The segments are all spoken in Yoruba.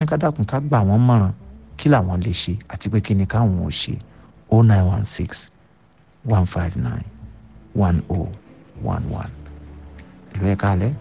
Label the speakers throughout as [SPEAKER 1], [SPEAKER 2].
[SPEAKER 1] ká dákun ká gbà wọ́n mọ̀ràn kí làwọn lè ṣe àti pé kí ni káwọn ò ṣe o nine one six one five nine one o one one ìlú ẹ̀ka alẹ́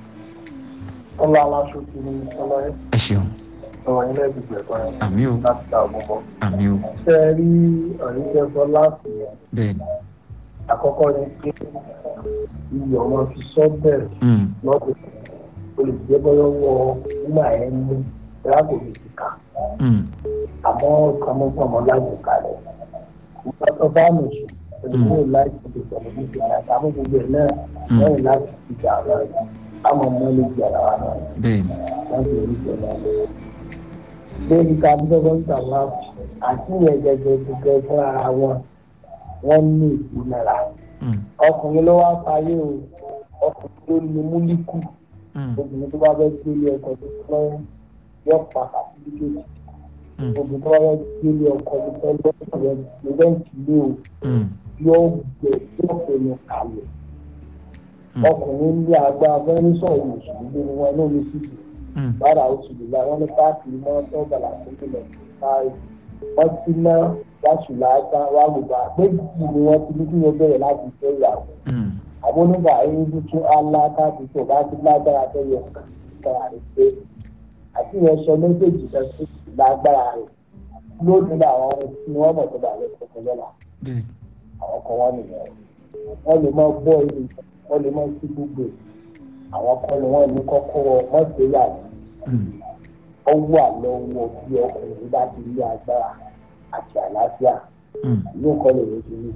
[SPEAKER 2] ọlá aláṣọ ti ní ọlọ́yẹ
[SPEAKER 1] ẹ ṣeun
[SPEAKER 2] ọ̀rọ̀ ilé ìgbìgbẹ̀ kan
[SPEAKER 1] àmì o
[SPEAKER 2] láti ta àgbọ̀bọ̀.
[SPEAKER 1] àmì o
[SPEAKER 2] ṣé ẹ rí ọ̀rẹ́jẹ́ sọ láti yẹn
[SPEAKER 1] bẹ́ẹ̀ ni
[SPEAKER 2] àkọ́kọ́ ni pé iyọ̀ wọn fi sọ bẹ̀rẹ̀
[SPEAKER 1] Mm,
[SPEAKER 2] lọ́dún olùdíje bọ́yọ̀ wọ nígbà yẹn ní ìdáàbò mi ti kà
[SPEAKER 1] mm,
[SPEAKER 2] àmọ́ kọ́mọ́kọ́mọ́ láti kalẹ̀ ìgbà tó bá mi sùn olùdíje láti ti sọ̀rọ̀ ní ti àyà àmọ́ gbogbo ẹ̀ náà
[SPEAKER 1] Mm.
[SPEAKER 2] lẹ́yìn láti ti jà lọ àmọ́ mọ́ lè jà lọ́wọ́ náà
[SPEAKER 1] bẹ́ẹ̀ ni
[SPEAKER 2] láti orí ìjọ náà lórí ká dọ́gbọ́n gbà wá àti ìyẹn gẹ́gẹ́ gẹ́gẹ́ fún ara wọn wọ́n ní ìpínlẹ̀
[SPEAKER 1] Mm,
[SPEAKER 2] ọkùnrin ló wá parí o ọkùnrin ló ní múlíkù
[SPEAKER 1] mm,
[SPEAKER 2] obìnrin tó bá fẹ́ gbélé ọkọ tó fẹ́ yọ pa àtìlíkèjì
[SPEAKER 1] mm,
[SPEAKER 2] obìnrin tó bá fẹ́ gbélé ọkọ tó fẹ́ lọ́sọ̀rọ̀ lẹ́yìntì lé o
[SPEAKER 1] mm,
[SPEAKER 2] yóò gbẹ yóò fẹnu kalẹ̀
[SPEAKER 1] Mm.
[SPEAKER 2] ọkùnrin ní agbára fẹ́ẹ́ sọ̀rọ̀ mùsùlùmí ni wọn ló ní síbi
[SPEAKER 1] mm,
[SPEAKER 2] bára oṣù lùlá wọn ní páàkì mọ́ tó bàlá tó lọ káyì wọ́n ti ná wàṣùlá ká wàlùbá méjì ni wọ́n ti ní kí wọ́n bẹ̀rẹ̀ láti fẹ́ ìyàwó
[SPEAKER 1] mm,
[SPEAKER 2] àbónúbà ẹni tuntun aláàtàkùn tó bá ti lágbára tó yẹ kára rẹ̀ pé àti ìyẹn sọ méjèèjì kan sí lágbára rẹ̀ lónìí làwọn ohun tí wọ́n mọ̀ tó bá lè kọ́kọ́ lọ́la
[SPEAKER 1] bẹ́ẹ̀ ni
[SPEAKER 2] àwọn kan wọ́n nìyẹn wọ́n lè mọ bọ́ ilé wọ́n lè mọ sí gbogbo àwọn kan ni wọ́n ní kọ́kọ́ wọ mọ́tòyàwó
[SPEAKER 1] Mm,
[SPEAKER 2] ó wà lọ́wọ́ bí ọkùnrin bá ti rí agbára àti àlàáfíà
[SPEAKER 1] mm,
[SPEAKER 2] yóò kọ́ lè lóṣù rí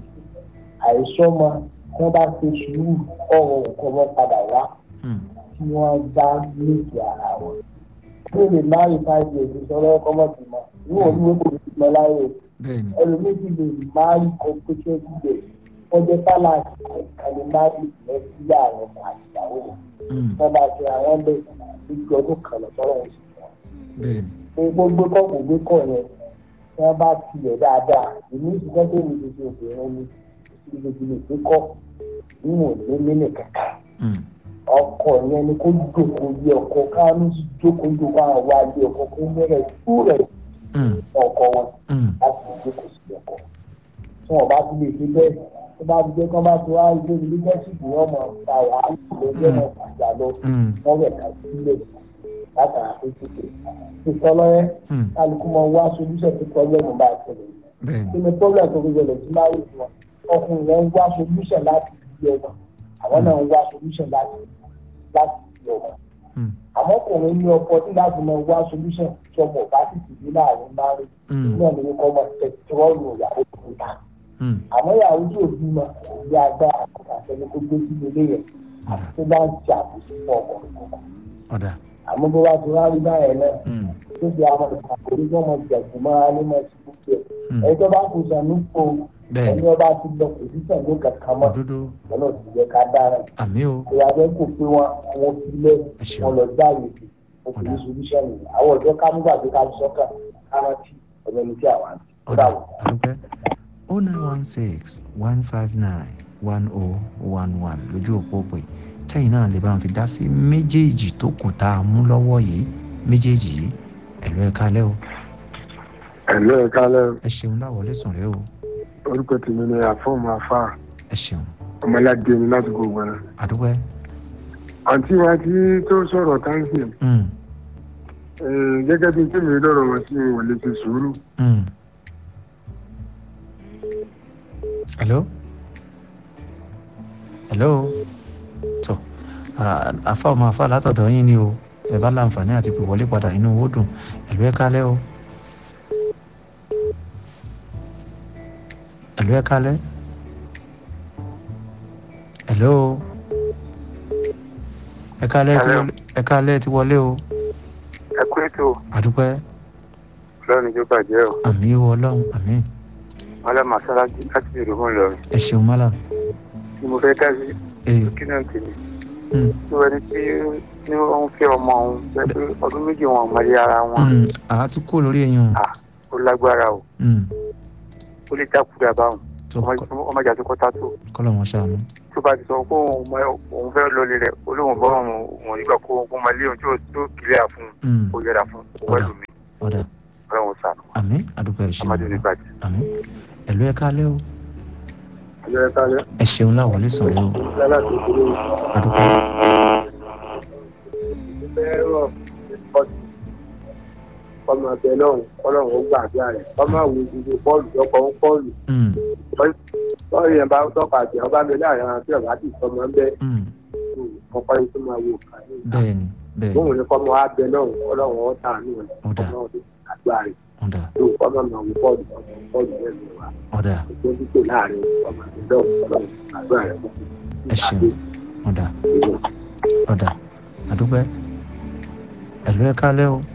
[SPEAKER 2] àìsọ́mọ tí wọ́n bá ṣe sùúrù ọ̀rọ̀ nǹkan wọn padà wá
[SPEAKER 1] mm,
[SPEAKER 2] tí wọ́n bá nífẹ̀ẹ́ ara wọn. bí o lè má rí five years ìṣọ́rọ́ ọkọ mọ̀ sí mọ́ ní òun ló kò sí mọ́ láyé
[SPEAKER 1] bẹ́ẹ̀ ni
[SPEAKER 2] ẹlòmíì ti lè má rí kọ́ńpútà ìdílé wọ́n jẹ́ fálàsì àìkàlẹ̀ má rí ìfẹ́ sí àwọn àti ìyàwó rẹ̀
[SPEAKER 1] Mm,
[SPEAKER 2] wọ́n bá ṣe àwọn bẹ́ẹ̀ ìgbà ọdún kan lọ́tọ́rọ̀ wọn sí wọn
[SPEAKER 1] bẹ́ẹ̀ ni
[SPEAKER 2] pé gbogbo kọ́ kò gbé kọ́ yẹn tí wọ́n bá tilẹ̀ dáadáa èmi ìṣiṣẹ́ tó ní gbogbo obìnrin ni ìgbèjì lè gbé kọ́ níwọ̀n ní mílẹ̀ kankan
[SPEAKER 1] Mm,
[SPEAKER 2] ọkọ yẹn ni kó jókòó yẹ ọkọ káwọn ní jókòó jókòó àwọn wá yẹ ọkọ kó mẹ́rẹ̀ tú rẹ̀
[SPEAKER 1] mm,
[SPEAKER 2] ọkọ wọn
[SPEAKER 1] mm,
[SPEAKER 2] láti jókòó sí ọkọ tí wọn bá ti lè ṣe bẹ́ẹ̀ tó bá ti jẹ́ kí wọ́n bá ti wá ilé leadership yẹn ọmọ ta wàhálà lọ́jọ́ náà fàjà lọ
[SPEAKER 1] mm,
[SPEAKER 2] wọ́n rẹ̀ ká sílẹ̀ látara tó ti pè ìtọ́lọ́yẹ
[SPEAKER 1] mm,
[SPEAKER 2] kálukú máa wá solution tó pọ́blẹ́mù bá ṣẹlẹ̀
[SPEAKER 1] bẹ́ẹ̀ ni
[SPEAKER 2] kí ni pọ́blẹ́mù tó fi ṣẹlẹ̀ sí máa rí wọn ọkùnrin yẹn ń wá solution láti fi ọmọ àwọn náà ń wá solution láti láti fi ọmọ
[SPEAKER 1] Mm,
[SPEAKER 2] àmọ́ ọkùnrin ní ọkọ tí láti máa wá solution tí ọmọ bá sì ti ní láàrin máa rí
[SPEAKER 1] mm,
[SPEAKER 2] náà ní kọ́ ọmọ tẹ̀síwọ́ọ̀lù ìyàwó tó ta
[SPEAKER 1] mm,
[SPEAKER 2] àmọ́ ìyàwó tí ò bímọ ìyá agbára àtẹni kó gbé sí ilé yẹn àti tó bá ń ṣe àbùsí fún ọkùnrin kankan
[SPEAKER 1] ọ̀dà
[SPEAKER 2] àmọ́ bó bá ti wá rí báyẹn náà
[SPEAKER 1] Mm,
[SPEAKER 2] tó fi àwọn ìpàkórí tó mọ jẹ̀kú máa ní mọ̀ sí gbogbo ẹ̀
[SPEAKER 1] mm,
[SPEAKER 2] ẹni tó bá kù sànú po
[SPEAKER 1] bẹ́ẹ̀
[SPEAKER 2] ẹni
[SPEAKER 1] ni
[SPEAKER 2] ọba ti lọ kò sí sànú kankan mọ́
[SPEAKER 1] òdodo
[SPEAKER 2] lọ́nà tí yẹ ká dára
[SPEAKER 1] àmì o
[SPEAKER 2] ìyàgbẹ́ kò pé wọn àwọn filẹ̀
[SPEAKER 1] ẹ ṣeun
[SPEAKER 2] wọn lọ jáde òfin solution yìí àwọn ọ̀dọ́ ká nígbà tó ká sọ́kà kárántì ọ̀dọ́ ní tí àwọn àti
[SPEAKER 1] ọ̀dà àdúpẹ́ o nine one six one five nine one o one one lójú òpó pé tẹ́yìn náà lè bá wọn fi dá sí méjèèjì tó kù tá a mú lọ́wọ́ yìí méjèèjì yìí ẹ̀lú ẹ̀ka lẹ́ o
[SPEAKER 3] ẹ̀lọ́ ẹ̀ka lẹ́
[SPEAKER 1] ẹ ṣeun láwọlé sùn rẹ o
[SPEAKER 3] orúkọ tèmi ni àfọ́ọ̀mù afá
[SPEAKER 1] ẹ ṣeun
[SPEAKER 3] ọmọládé ni láti gbogbo ẹ̀.
[SPEAKER 1] àdúpẹ́
[SPEAKER 3] àǹtí wa tí tó sọ̀rọ̀ táǹsì
[SPEAKER 1] mm,
[SPEAKER 3] gẹ́gẹ́ bí tèmi lọ́rọ̀ wọn sí wọn lè ṣe sùúrù.
[SPEAKER 1] mm. hello hello tó àfa ọmọ àfa látọ̀dọ̀ yín ni o ẹ bá láǹfààní àti pè wọlé padà inú owó dùn ẹ̀lú ẹ̀ka lẹ́ o ẹ̀lú ẹ̀ka lẹ́ hello ẹ̀ka lẹ́ ti
[SPEAKER 3] Hello.
[SPEAKER 1] wọlé ẹ̀ka lẹ́ ti wọlé o
[SPEAKER 3] ẹ kú ètò
[SPEAKER 1] àdúpẹ́
[SPEAKER 3] lọ́run tó bàjẹ́ o
[SPEAKER 1] àmì ìwọ ọlọ́run àmì
[SPEAKER 3] wọn lọ màsálásí láti èrò mọ́ lọ́run
[SPEAKER 1] ẹ ṣeun mọ́lá
[SPEAKER 3] tí mo fẹ́ dá sí
[SPEAKER 1] ee
[SPEAKER 3] kí náà tèmi
[SPEAKER 1] mm,
[SPEAKER 3] tí wọ́n ní tí ní wọ́n fẹ́ ọmọ òun pé pé ọdún méjì wọn ò mọ̀lẹ́ ara wọn
[SPEAKER 1] mm, àá ti kó lórí ẹyin o
[SPEAKER 3] ó lágbára o
[SPEAKER 1] mm,
[SPEAKER 3] ó lè dákúdà báwọn
[SPEAKER 1] tó
[SPEAKER 3] ọmọ ìjà tó kọ́ta tó
[SPEAKER 1] kọ́lọ̀ wọn ṣàánú
[SPEAKER 3] tó bá ti sọ pé òun mọ- òun fẹ́ lọlé rẹ̀ olóhùn bọ́ òun òun nígbà kó òun máa lé òun tí ó tó kílẹ̀ fún
[SPEAKER 1] Mm,
[SPEAKER 3] ó yẹra fún owó
[SPEAKER 1] Ọ̀dà.
[SPEAKER 3] ẹlòmíì
[SPEAKER 1] ọ̀dà
[SPEAKER 3] ọlọ́run sànù
[SPEAKER 1] àmì àdúgbò ẹ̀ ṣeun
[SPEAKER 3] ọmọdé ní bàjẹ́.
[SPEAKER 1] àmì ẹ̀lú ẹ̀ kálẹ̀ o
[SPEAKER 2] ọjọ́ ẹ̀ka lẹ́
[SPEAKER 1] ẹ ṣeun láwọlé sàn yìí o
[SPEAKER 2] lálẹ́ tó kúrò
[SPEAKER 1] àdúgbò
[SPEAKER 2] fẹ́ràn ọmọ abẹ náà ọlọ́run ó gbàdúrà rẹ̀ ọmọ àwọn ìdíje bọ́ọ̀lù lọ́kọ̀ ń bọ́ọ̀lù
[SPEAKER 1] Mm,
[SPEAKER 2] bọ́ọ̀lù yẹn bá tọ́ka àti ọba mi láàrin àwọn tí ọba ti sọmọ ń bẹ́
[SPEAKER 1] mm,
[SPEAKER 2] ọkọ yìí tó máa wò ká ní ìta
[SPEAKER 1] bẹ́ẹ̀ ni bẹ́ẹ̀ ni
[SPEAKER 2] bóun ní kọ́mọ abẹ náà ọlọ́run ó tà ní ọ̀nà
[SPEAKER 1] Ó dà.
[SPEAKER 2] ọmọ ọdún àdúrà rẹ̀
[SPEAKER 1] ọ̀dà
[SPEAKER 2] tó kọ́mọ máa wò bọ́ọ̀lù ọmọ bọ́ọ̀lù yẹn ló wà
[SPEAKER 1] ọ̀dà
[SPEAKER 2] tó ń tó láàrin ọmọ abẹ náà ọlọ́run àdúrà rẹ̀ kó
[SPEAKER 1] ẹ ṣeun ọ̀dà ọ̀dà àdúgbò ẹ̀lú ẹ̀ kálẹ̀ o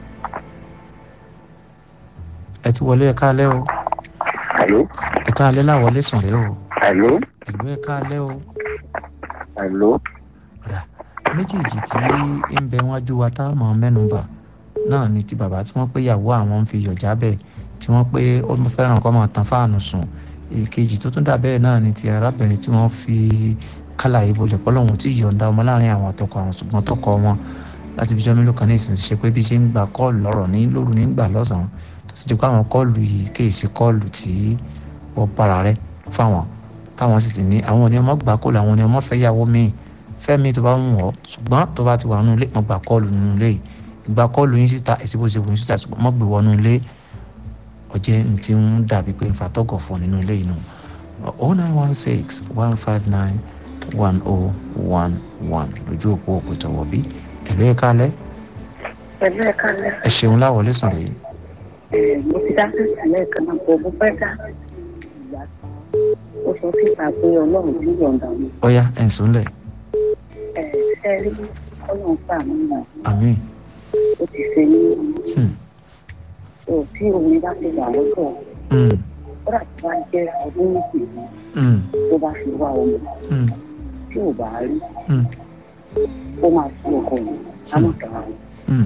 [SPEAKER 1] ẹ ti wọlé ẹ̀ kálẹ̀ o
[SPEAKER 3] Àló
[SPEAKER 1] ẹ̀ kálẹ̀ láwọlé sàn rẹ̀ o
[SPEAKER 3] àló
[SPEAKER 1] ẹ̀lú ẹ̀ kálẹ̀ o
[SPEAKER 3] àló
[SPEAKER 1] ọ̀dà méjèèjì tí ń bẹ wájú wa tá a mọ̀ mẹ́nuba náà ni ti bàbá tí wọ́n pé ìyàwó àwọn ń fi yọ̀ jábẹ̀ tí wọ́n pé ó fẹ́ràn kọ́ máa tan fáànù sùn èkejì tó tún dà bẹ́ẹ̀ náà ni ti arábìnrin tí wọ́n fi kálà ìbò lẹ̀ pọ́lọ́hún tí yọ̀ǹda ọmọ láàrin àwọn àtọkọ àwọn ṣùgbọ́n tọkọ wọn láti fi jọ́ mélòó kan ní ìsìn ṣe pé bí ṣe ń gba kọ́ọ̀lù lọ́rọ̀ ní lóru ní gbà lọ́sàn-án tó sì di pé àwọn kọ́ọ̀lù yìí kéèsì kọ́ọ̀lù tí wọ́n para rẹ̀ fáwọn táwọn sì ti ní àwọn ni ọmọ gbà kọ́ọ̀lù àwọn ni ọmọ fẹ́ yàwó míì fẹ́mi tó bá ń wọ̀ ṣùgbọ́n tó bá ti wà nínú ilé mo gbà kọ́ọ̀lù nínú ilé yìí ìgbà kọ́ọ̀lù yín síta èsì bó ṣe wù yín síta ṣùgbọ́n mo gbé wọnú ilé ọjẹ́ ní ti ń dàbí pé ń fa tọ́gọ̀ fún nínú ilé yìí nù oh nine one six one five nine one oh one one lójú òpó òpó ìtọ̀wọ̀ bí ẹ̀lú ẹ̀ka alẹ́
[SPEAKER 4] pẹ̀lú ẹ̀ka lẹ́
[SPEAKER 1] ẹ ṣeun láwọlé sàn yìí
[SPEAKER 4] mo ti dá sí ìsàlẹ̀ kan náà kò mo fẹ́ dá ìyá ó sọ síta pé ọlọ́run ti yọ̀ǹda mi
[SPEAKER 1] ọ̀ya ẹ̀ ń sùnlẹ̀
[SPEAKER 4] ẹ̀ ṣe rí ọlọ́run sàánú mọ̀
[SPEAKER 1] àmín
[SPEAKER 4] ó ti ṣe ní
[SPEAKER 1] Hmm.
[SPEAKER 4] ò tí omi bá ti wà lọ́tọ̀
[SPEAKER 1] Mm,
[SPEAKER 4] kódà tó bá jẹ́ ọdún méjì
[SPEAKER 1] mm,
[SPEAKER 4] tó bá fi wá ọmọ
[SPEAKER 1] mm,
[SPEAKER 4] tí ò bá rí
[SPEAKER 1] mm,
[SPEAKER 4] ó máa sí ọkọ mi lámọ̀tàn àwọn
[SPEAKER 1] mm,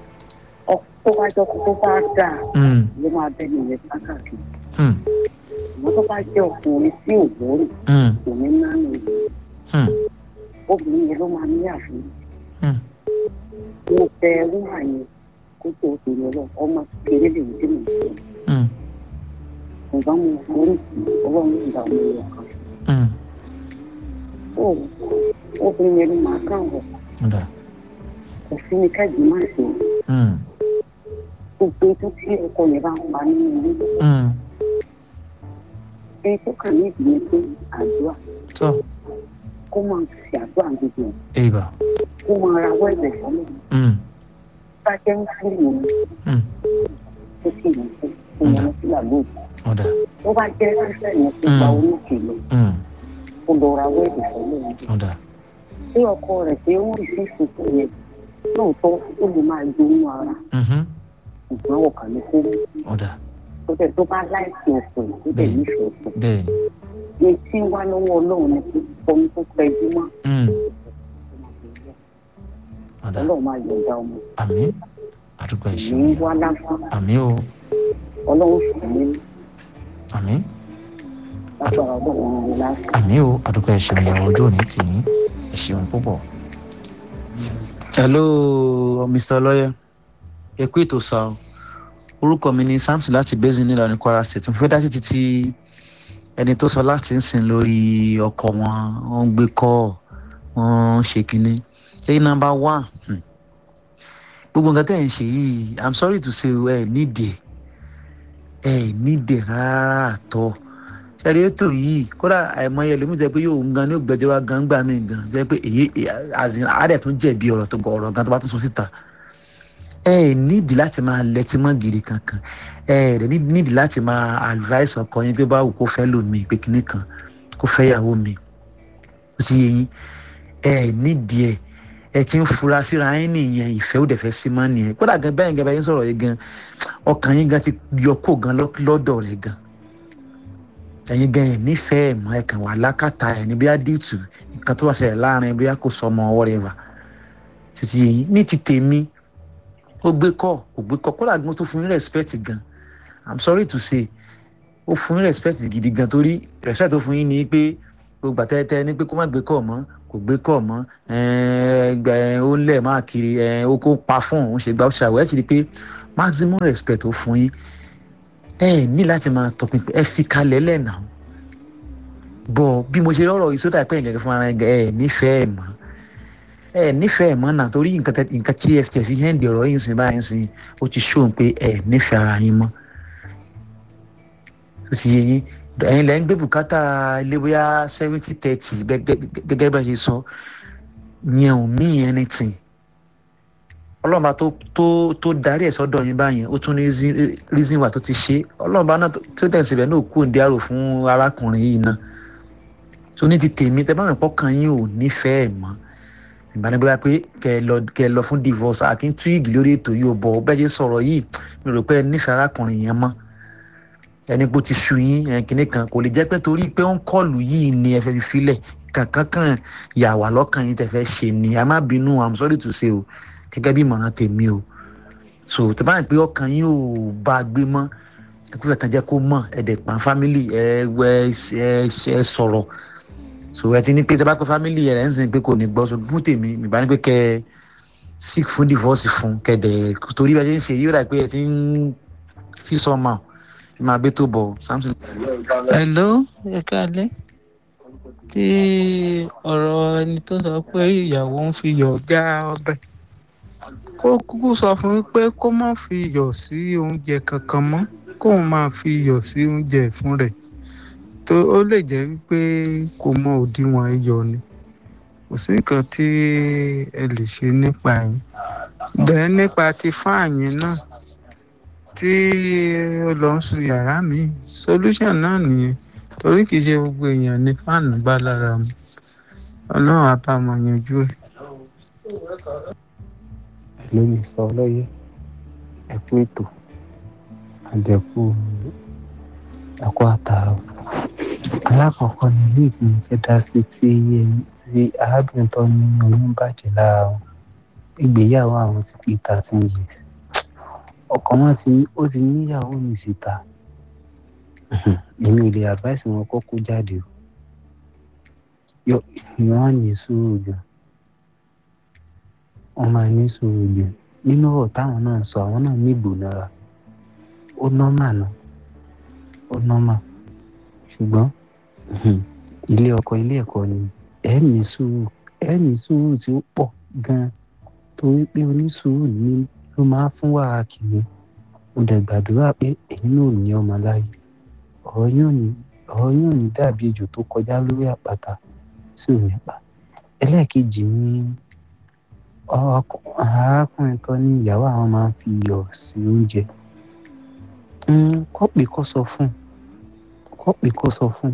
[SPEAKER 4] tó bá jọ tó bá dáa
[SPEAKER 1] mm,
[SPEAKER 4] ló máa bẹ́ẹ̀ ní ìyẹn káàkiri
[SPEAKER 1] mm,
[SPEAKER 4] ìwọ́n tó bá jẹ́ ọkùnrin tí ò gbórí
[SPEAKER 1] mm,
[SPEAKER 4] kò ní nánú
[SPEAKER 1] mm,
[SPEAKER 4] obìnrin yẹn ló máa ní àfihàn
[SPEAKER 1] mm.
[SPEAKER 4] mo fẹ wúwà yẹn kó tó tèmi lọ ọmọ kékeré lè dé mi sọ
[SPEAKER 1] Mm,
[SPEAKER 4] ǹgbọ́n mo forí ọlọ́run ìgbà mo yọ kan
[SPEAKER 1] mm.
[SPEAKER 4] ó obìnrin yẹn ló máa kàn wọ̀
[SPEAKER 1] ọ̀dà
[SPEAKER 4] kò sí ní kẹ́gbìn má ṣe
[SPEAKER 1] Mm,
[SPEAKER 4] gbogbo tó tí ọkọ yẹn bá ń pa nínú ilé
[SPEAKER 1] mm.
[SPEAKER 4] ẹni tó kàn ní ìdílé pé àdúrà
[SPEAKER 1] tọ́
[SPEAKER 4] kó máa ṣe àdúrà gbogbo ẹ̀
[SPEAKER 1] èèbà
[SPEAKER 4] kó máa ra wẹ́ẹ̀bẹ̀ fọlọ́
[SPEAKER 1] Mm,
[SPEAKER 4] bá jẹ́ ń fún ìwọ̀n
[SPEAKER 1] mm.
[SPEAKER 4] tó sì ń fún ìwọ̀n sí àlóòtú
[SPEAKER 1] ọ̀dà
[SPEAKER 4] tó bá jẹ́ ṣíṣẹ́ yẹn tó gba oníkè lọ
[SPEAKER 1] Mm,
[SPEAKER 4] kó lọ ra wẹ́ẹ̀bẹ̀ fọlọ́
[SPEAKER 1] ọ̀dà
[SPEAKER 4] tí ọkọ rẹ̀ pé ó rí sí ìsìnkú yẹn lóòótọ́ ó lè máa gbóyún ara
[SPEAKER 1] mhm,
[SPEAKER 4] ṣùgbọ́n ọkàn ní kó
[SPEAKER 1] ọ̀dà
[SPEAKER 4] tó bẹ̀ tó bá láìsí ọ̀pọ̀ tó bẹ̀ nífẹ̀ẹ́ ọ̀pọ̀
[SPEAKER 1] bẹ́ẹ̀ ni
[SPEAKER 4] ní tí ń wá lọ́wọ́ ọlọ́run ni pé ọmọ tó pẹ́jú mọ́
[SPEAKER 1] Mm, ọ̀dà
[SPEAKER 4] ọlọ́run máa yọ̀ǹda ọmọ
[SPEAKER 1] àmín àdúgbò
[SPEAKER 4] ní
[SPEAKER 1] ìṣòro
[SPEAKER 4] wá lásán
[SPEAKER 1] àmín o
[SPEAKER 4] ọlọ́run sì ní
[SPEAKER 1] àmín
[SPEAKER 4] lágbára ọlọ́run ní lásán.
[SPEAKER 1] àmín o àdúgbò ìṣòro ìyàwó ojú òní tì í ẹ ṣeun púpọ̀.
[SPEAKER 5] hello mr lawyer ẹ kú ètò sá o orúkọ mi ni samson láti basin nílọrin kwara state mo fẹ́ dá sí títí ẹni tó sọ láti ń sìn lórí ọkọ wọn wọn ń gbé kọ́ wọn ń ṣe kínní ṣé nọmba one hmm. gbogbo nǹkan tẹ̀ ń ṣe yìí i'm sorry to say ẹ nídìí ẹ nídìí rárá àtọ ṣẹ́rí ètò yìí kódà àìmọye ẹlòmíì jẹ́ pé yóò ń gan ní ògbẹ́jọ́ wa gan gbà mí gan jẹ́ pé èyí àzìn àádẹ́ tún jẹ̀bi ọ̀rọ̀ tó gọ ọ̀rọ̀ gan tó bá tún sọ síta ẹ ẹ nídìí láti máa lẹ́tí mọ́ gidi kankan ẹ ẹ nídìí láti máa advice ọkọ yín pé báwo kó fẹ́ lò mí pé kinní kan kó fẹ́ yàwó mi ó ti yé yín ẹ ẹ nídìí ẹ ẹ ti ń fura síra yín nìyẹn ìfẹ́ ó dẹ̀ fẹ́ sí mọ́ nìyẹn kódà gan bẹ́ẹ̀ gan bẹ́ẹ̀ yín sọ̀rọ̀ yìí gan ọkàn yín gan ti yọ kó gan lọ́dọ̀ rẹ̀ gan ẹ̀yin gan ẹ̀ nífẹ̀ẹ́ mọ́ ẹ̀ kàn wà lákàtà ẹ̀ ní bíyà dìtù nǹkan tó wà ṣẹlẹ̀ láàrin bíyà kò sọ ọmọ ọwọ́ rẹ̀ wà títí yẹn ní ti tèmi ó gbé kọ́ kò gbé kọ́ kódà gan tó fún yín respect gan i'm sorry to say ó fún yín respect gidi gan torí respect tó fún yín ni pé gbogbo àtẹ́tẹ́ ní pé kó má gbé kọ́ mọ́ kò gbé kọ́ mọ́ ó ń lẹ̀ máa kiri ó kó pa fún òun ṣe gba ó ṣàwẹ́ ẹ̀ ti di pé maximum respect ó fún yín ẹ ní láti máa tọpinpin ẹ fi kalẹ̀ lẹ́nà bọ̀ bí mo ṣe rọrọ̀ yìí sódà pé ẹ̀yìn fún ara ẹ nífẹ̀ẹ́ mọ́ ẹ nífẹ̀ẹ́ mọ́ náà torí nǹkan tí ẹ fi hẹ́ǹdì ọ̀rọ̀ yìí sìn báyìí sìn ó ti ṣóhun pé ẹ nífẹ̀ẹ́ ara yín mọ́ ó ti yé yín ẹ̀yin lẹ́yìn gbé bùkátà ilé bóyá seventy thirty gẹ́gẹ́ bá ṣe sọ yẹn ò mí anything ọlọ́mọba tó tó tó darí ẹ̀ sọ́dọ̀ yín báyẹn ó tún ní reason wà tó ti ṣe ọlọ́mọba náà tó dẹ̀ síbẹ̀ náà kú òǹdí àrò fún arákùnrin yìí náà tó ní ti tèmi tẹ báwọn ìpọ́kàn yín ò nífẹ̀ẹ́ mọ́ ìbánibọ́lá pé kẹ lọ kẹ lọ fún divorce àkín túwìgì lórí ètò yìí ò bọ̀ bẹ́ẹ̀ ṣe sọ̀rọ̀ yìí mi rò pé ẹ nífẹ̀ẹ́ arákùnrin yẹn mọ́ ẹni pé ó ti sú yín ẹn kìíní kan kò lè jẹ́ pé torí pé ó ń kọlù yìí ni ẹ fẹ́ fi filẹ̀ kankan kan yà wá lọ́kàn yín tẹ fẹ́ ṣe ni ẹ má bínú i'm sorry to say o gẹ́gẹ́ bí ìmọ̀ràn tèmi o so tẹ bá ń pé ọkàn yín ò bá a gbé mọ́ ẹ kúfẹ̀ kan jẹ́ kó mọ̀ ẹ dẹ̀ pa family ẹ wẹ ẹ ẹ sọ̀rọ̀ so ẹ ti ní pé tẹ bá pé family rẹ̀ ń sìn pé kò ní gbọ́ so fún tèmi ìbá ní pé kẹ seek fún divorce fún kẹdẹ torí bá ṣe ń ṣe yóò dà pé ẹ ti ń fi sọmọ ẹ máa gbé tó bọ̀ samson.
[SPEAKER 6] hello ẹ káalẹ́ tí ọ̀rọ̀ ẹni tó sọ pé ìyàwó ń fi yọ̀ já ọbẹ̀ kó kúkú sọ fún mi pé kó má fi iyọ̀ sí oúnjẹ kankan mọ́ kóun máa fi iyọ̀ sí oúnjẹ fún rẹ̀ tó ó lè jẹ́ wípé kò mọ òdiwọ̀n iyọ̀ ni kò sí nǹkan tí ẹ lè ṣe nípa yín dẹ̀ nípa ti fáàyìn náà tí ó lọ ń sun yàrá mi solution náà nìyẹn torí kìí ṣe gbogbo èèyàn ní fáànù bá lára mu ọlọ́run á bá wọn yanjú ẹ̀.
[SPEAKER 7] ló mr ọlọ́yẹ ẹ̀kú ètò àdẹ̀kù ẹ̀kú àtàrà alákọ̀ọ́kọ́ ni ilé tí mo fẹ́ dá sí tí tí arábìnrin tó ní oyún bàjẹ́ lára wọn ìgbéyàwó àwọn ti pé thirteen years ọkọ wọn ti ó ti níyàwó mi síta èmi ò lè advice wọn kó kó jáde o wọn á ní sùúrù gan wọn máa ní sùúrù gan nínú ọ̀rọ̀ táwọn náà sọ àwọn náà ní ìgbónára ó nọ́mà náà ó nọ́mà ṣùgbọ́n ilé ọkọ ilé ẹ̀kọ́ ni ẹ ní sùúrù ẹ ní sùúrù tí ó pọ̀ gan torí pé onísùúrù ni ló máa fún wàrà kìíní mo dẹ̀ gbàdúrà pé èyí náà ò ní ọmọ láyé ọ̀rọ̀ yóò ní ọ̀rọ̀ yóò ní dàbí ejò tó kọjá lórí àpáta sí òní pa ẹlẹ́ẹ̀kejì ni arákùnrin tó ní ìyàwó àwọn máa ń fi iyọ̀ sí oúnjẹ kọ́pì kọ́ sọ fún kọ́pì kọ́ sọ fún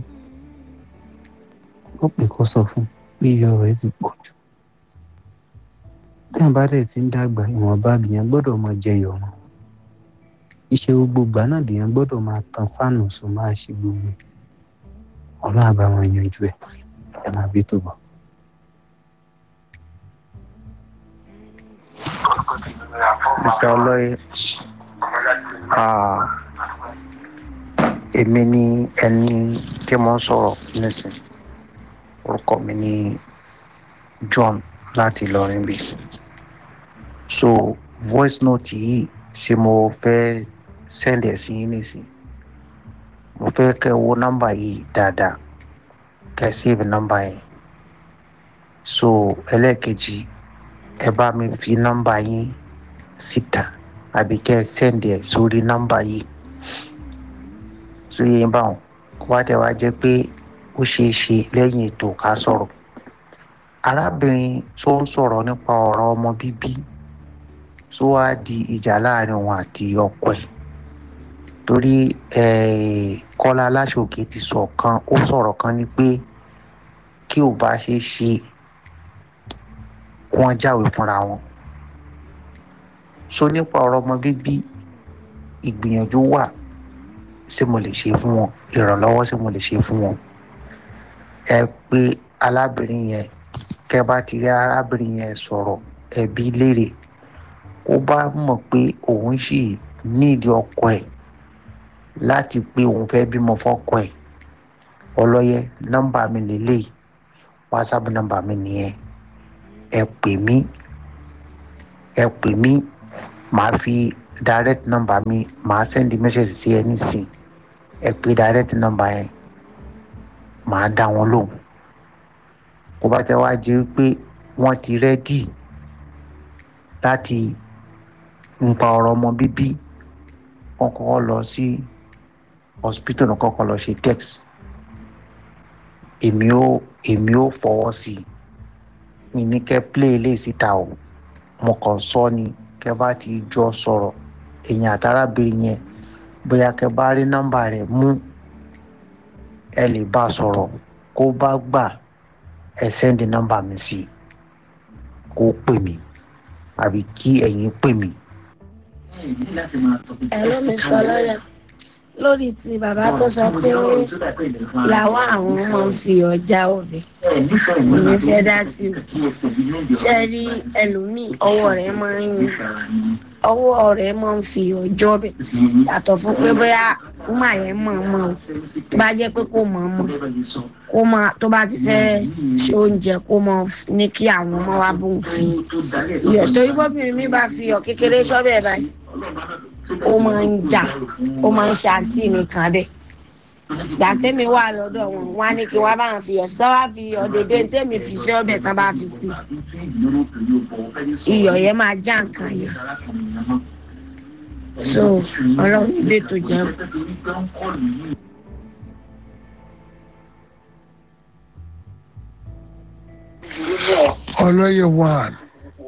[SPEAKER 7] kọ́pì kọ́ sọ fún pé iyọ̀ rẹ̀ ti pọ̀ jù téèyàn bá dẹ̀ ti ń dàgbà ìwọ̀nba lèèyàn gbọ́dọ̀ máa jẹyọ̀ mọ́ iṣẹ́ gbogbo ìgbà náà lèèyàn gbọ́dọ̀ máa tan fáànù sùn máa ṣe gbogbo ọlọ́run àbá wọn yanjú ẹ̀ ẹ máa bí tó bọ̀.
[SPEAKER 8] mr ọlọ́yẹ èmi ni ẹni tí mo ń sọ̀rọ̀ nísìn orúkọ mi ni john láti Ìlọrin bí so voice note yìí ṣé mo fẹ́ send ẹ̀ sí yín nísìn mo fẹ́ kẹ́ wo nọ́mbà yìí dáadáa kẹ́ save nọ́mbà yẹn so ẹlẹ́ẹ̀kejì ẹ bá mi fi nọ́mbà yín síta àbí kẹ́ send ẹ̀ sórí nọ́mbà yìí so yẹn báwọn wá tẹ wá jẹ́ pé ó ṣeé ṣe lẹ́yìn ètò ká sọ̀rọ̀ arábìnrin tó ń sọ̀rọ̀ nípa ọ̀rọ̀ ọmọ bíbí tó wá di ìjà láàrin òun àti ọkọ ẹ̀ torí kọ́lá aláṣòkè ti sọ kan ó sọ̀rọ̀ kan ni pé kí ò bá ṣe ṣe kí wọ́n jáwèé fúnra wọn so nípa ọ̀rọ̀ ọmọ bíbí ìgbìyànjú wà ṣé mo lè ṣe fún wọn ìrànlọ́wọ́ ṣé mo lè ṣe fún wọn ẹ pé alábìnrin yẹn kẹ bá ti rí arábìnrin yẹn sọ̀rọ̀ ẹbí léèrè ó bá mọ̀ pé òun sì nídìí ọkọ ẹ̀ láti pé òun fẹ́ bímọ fọ́kọ ẹ̀ ọlọ́yẹ nọ́mbà mi lélẹ́yìí wásápù nọ́mbà mi nìyẹn ẹ pè mí ẹ pè mí màá fi direct number mi màá send message sí ẹ nísìn ẹ pé direct number yẹn màá dá wọn lóhùn kó bá tẹ wá jẹ́ pé wọ́n ti rẹ́dì láti nípa ọ̀rọ̀ ọmọ bíbí wọ́n kọ́kọ́ lọ sí hospital náà kọ́kọ́ lọ ṣe text èmi ò èmi ò fọwọ́ sí i mi ní kẹ́ play ilé síta o mo kàn sọ ni kẹ́ bá ti jọ sọ̀rọ̀ èèyàn àtàràbìnrin yẹn bóyá kẹ́ bá rí nọ́mbà rẹ̀ mú ẹ lè bá a sọ̀rọ̀ kó bá gbà ẹ sẹ́ndì nọ́mbà mi sí i kó pè mí àbí kí ẹ̀yin pè mí.
[SPEAKER 9] ẹ̀rọ mr lọ́yà lórí ti bàbá tó sọ pé làwọn àwọn ọmọ ń fi ọjà òbí èmi fẹ́ dá sí i ṣe rí ẹlòmíì ọwọ́ rẹ̀ máa ń ọwọ́ rẹ̀ máa ń fi ọjọ́ bẹ̀ yàtọ̀ fún pé bóyá wúmà yẹn mọ̀ mọ̀ o tó bá jẹ́ pé kò mọ̀ mọ̀ kó máa tó bá ti fẹ́ ṣe oúnjẹ kó mọ̀ ní kí àwọn ọmọ wa bó ń fi iyọ̀ torí bóbìnrin mi bá fi iyọ̀ kékeré sọ́bẹ̀ báyìí ó máa ń jà ó máa ń ṣe àǹtí mi kan bẹ́ẹ̀ ìgbà tẹ́mi wà lọ́dọ̀ wọn wá ní kí wọ́n bá wọn fi iyọ̀ sí wọ́n fi iyọ̀ dédé tẹ́mi fi ṣe ọbẹ̀ tán bá fi sí iyọ̀ yẹn máa já nǹkan yẹn so ọlọ́run ilé tó jẹun.
[SPEAKER 10] ọlọ́yẹ̀ one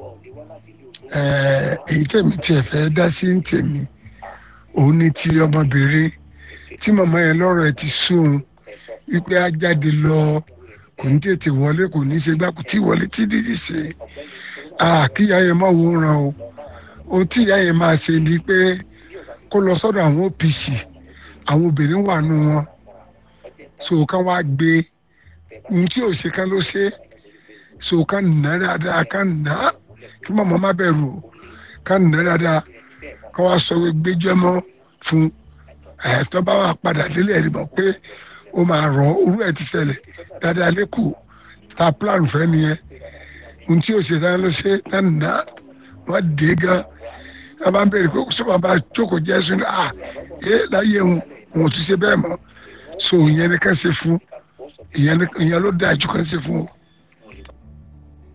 [SPEAKER 10] èyí tẹ̀mí tiẹ̀ fẹ́ dá sí ń tèmi òun ni ti ọmọbìnrin tí màmá yẹn lọ́rọ̀ ẹ̀ ti sóun wípé á jáde lọ kò ní tètè wọlé kò ní ṣe gbá kò tí wọlé tí dídì ṣe kíyà yẹn má wòran o ohun tí ìyá yẹn máa ṣe ni pé kó lọ sọ́dọ̀ àwọn OPC àwọn obìnrin wà nù wọn so ká wá gbé ohun tí ò ṣe ká ló ṣe so ká nà dáadáa ká nà á kí màmá má bẹ̀rù o ká nà dáadáa ká wá sọ gbẹjọ́ mọ́ fún ẹ̀ẹ́dọ́ bá wà padà délé ẹ̀rí mọ̀ pé ó máa rọ̀ orú ẹ̀ ti ṣẹlẹ̀ dáadáa lẹ́kọ̀ọ́ ta plan fẹ́ nìyẹn ohun tí ò ṣe dáná ló ṣe ká nà á wọ́n dé gan wọ́n bá ń bẹ̀rẹ̀ pé sọ́mà bá jókòó jẹ́ sún à yé láyé òun òun ti ṣe bẹ́ẹ̀ mọ́ so ìyẹn ni ká ṣe fún ìyẹn ló dáa jù ká ṣe fún